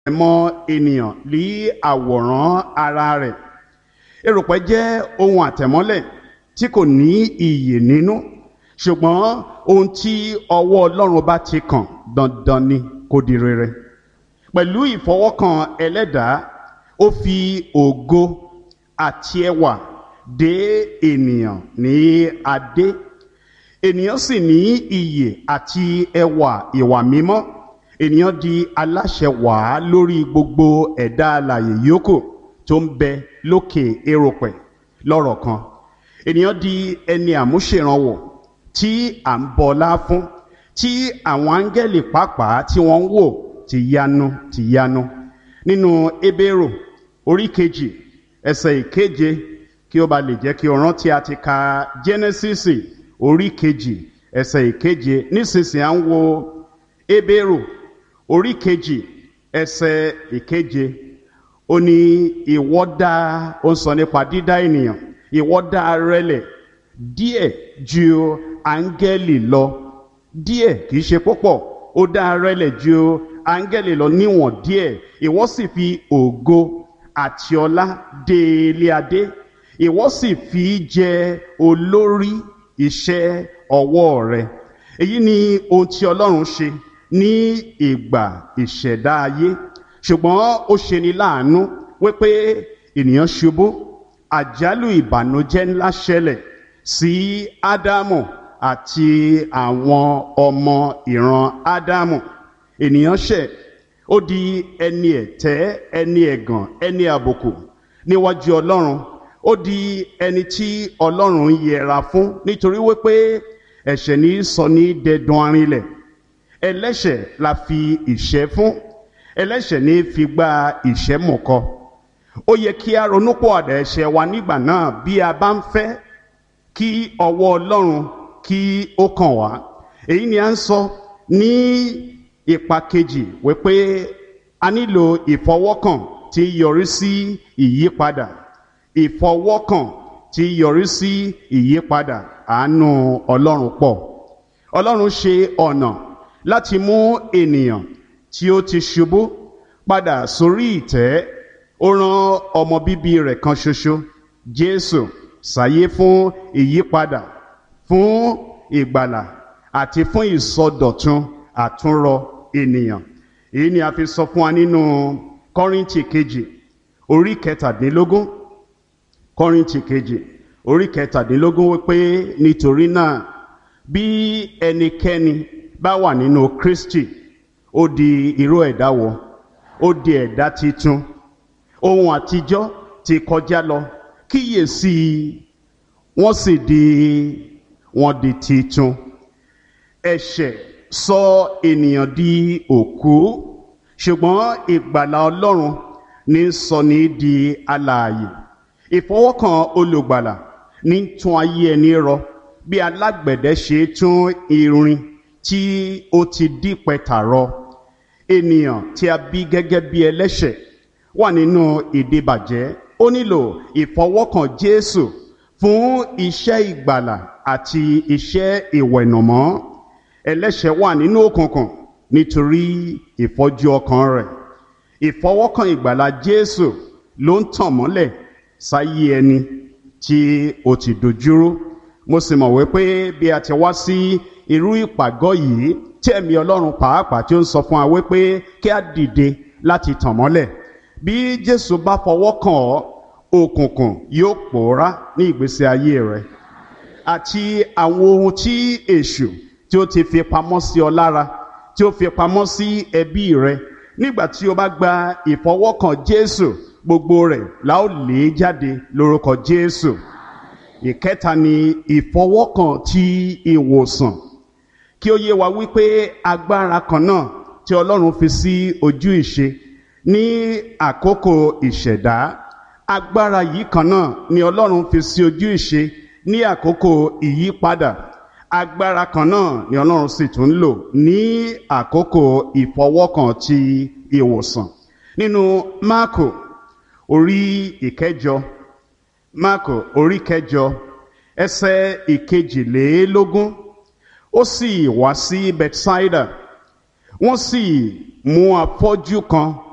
mọ ènìyàn lé àwòrán ara rẹ̀ erùpẹ̀ jẹ́ ohun àtẹ̀mọ́lẹ̀ tí kò ní iyè nínú ṣùgbọ́n ohun tí ọwọ́ Ọlọ́run bá ti kàn dandan ni kó di rere pẹ̀lú ìfọwọ́kàn ẹlẹ́dàá ó fi ògo àti ẹwà dé ènìyàn ní adé ènìyàn sì ní iyè àti ẹwà ìwà mímọ́ ènìyàn di aláṣẹ wàá lórí gbogbo ẹ̀dá alààyè yòókù tó ń bẹ lókè erùpẹ̀ lọ́rọ̀ kan ènìyàn di ẹni àmúṣèrànwọ́ tí à ń bọlá fún tí àwọn áńgẹ́lì pàápàá tí wọ́n ń wò ti yanu ti yanu nínú Hébérù orí kejì ẹsẹ̀ ìkeje kí ó ba lè jẹ́ kí o rántí a ti ka Jẹ́nẹ́sísì orí kejì ẹsẹ̀ ìkeje nísinsìnyí à ń wo Hébérù orí kejì ẹsẹ̀ ìkeje ó ní ìwọ dá ó ń sọ nípa dídá ènìyàn ìwọ dá rẹlẹ̀ díẹ̀ ju áńgẹ́lì lọ díẹ̀ kìí ṣe púpọ̀ ó dá rẹlẹ̀ ju áńgẹ́lì lọ níwọ̀n díẹ̀ ìwọ sì fi ògo àti ọlá dé ilé adé ìwọ sì fi jẹ olórí iṣẹ́ ọwọ́ rẹ èyí ni ohun tí Ọlọ́run ṣe ní ìgbà ìṣẹ̀dá ayé ṣùgbọ́n ó ṣe ni láàánú wípé ènìyàn ṣubú àjálù ìbànújẹ́ ńlá ṣẹlẹ̀ sí Ádámù àti àwọn ọmọ ìran Ádámù ènìyàn ṣẹ̀ ó di ẹni ẹ̀tẹ́ ẹni ẹ̀gàn ẹni àbùkù níwájú Ọlọ́run ó di ẹni tí Ọlọ́run ń yẹra fún nítorí wípé ẹ̀ṣẹ̀ ní sọ ní dẹdun arinlẹ̀ ẹlẹ́ṣẹ̀ la fi ìṣẹ́ fún ẹlẹ́ṣẹ̀ ní fi gba ìṣẹ́ mọ̀kọ ó yẹ kí a ronúpọ̀ àdá ẹ̀ṣẹ̀ wa nígbà náà bí a bá ń fẹ́ kí ọwọ́ Ọlọ́run kí ó kàn wá èyí ni a ń sọ ní ipa kejì wípé a nílò ìfọwọ́kàn tí yọrí sí ìyípadà ìfọwọ́kàn tí yọrí sí ìyípadà àánú Ọlọ́run pọ̀ Ọlọ́run ṣe ọ̀nà láti mú ènìyàn tí ó ti ṣubú padà sórí ìtẹ́ ó rán ọmọ bíbí rẹ̀ kan ṣoṣo Jésù sáyé fún ìyípadà fún ìgbàlà àti fún ìsọdọ̀tun àtúnrọ ènìyàn èyí ni a fi sọ fún wa nínú Kọ́ríńtì kejì orí kẹtàdínlógún Kọ́ríńtì kejì orí kẹtàdínlógún wípé nítorí náà bí ẹnikẹ́ni bá wà nínú Kristi ó di irú ẹ̀dá wọ ó di ẹ̀dá titun ohun àtijọ́ ti kọjá lọ kíyèsí wọ́n sì di wọ́n di titun ẹ̀ṣẹ̀ sọ ènìyàn di òkú ṣùgbọ́n ìgbàlà Ọlọ́run ní sọ ní di alààyè ìfọwọ́kàn olùgbàlà ní tún ayé ẹni rọ bí alágbẹ̀dẹ ṣe tún irin tí ó ti dí pẹ̀tà rọ ènìyàn tí a bí gẹ́gẹ́ bí ẹlẹ́ṣẹ̀ wà nínú ìdíbàjẹ́ ó nílò ìfọwọ́kàn Jésù fún iṣẹ́ ìgbàlà àti iṣẹ́ ìwẹ̀nùmọ́ ẹlẹ́ṣẹ̀ wà nínú òkùnkùn nítorí ìfọ́jú ọkàn rẹ̀ ìfọwọ́kàn ìgbàlà Jésù ló ń tàn mọ́lẹ̀ sáyé ẹni tí ó ti dojúrú mo sì mọ̀ wípé bí a ti wá sí irú ìpàgọ́ yìí tí ẹ̀mí Ọlọ́run pàápàá tí ó ń sọ fún wa wípé kí a dìde láti tàn mọ́lẹ̀ bí Jésù bá fọwọ́ kàn ọ́ òkùnkùn yóò pòórá ní ìgbésí ayé rẹ àti àwọn ohun tí èṣù tí ó ti fi pamọ́ sí ọ lára tí ó fi pamọ́ sí ẹbí rẹ nígbà tí o bá gba ìfọwọ́kàn Jésù gbogbo rẹ̀ la ó lé jáde lórúkọ Jésù ìkẹta ni ìfọwọ́kàn ti ìwòsàn kí ó yé wa wípé agbára kan náà tí Ọlọ́run fi sí ojú ìṣe ní àkókò ìṣẹ̀dá agbára yìí kan náà ni Ọlọ́run fi sí ojú ìṣe ní àkókò ìyípadà agbára kan náà ni Ọlọ́run sì tún ń lò ní àkókò ìfọwọ́kàn ti ìwòsàn nínú Máàkò orí ìkẹjọ Máàkò orí kẹjọ ẹsẹ̀ ìkejìlélógún ó sì wá sí Bethsaida wọ́n sì mú afọ́jú kan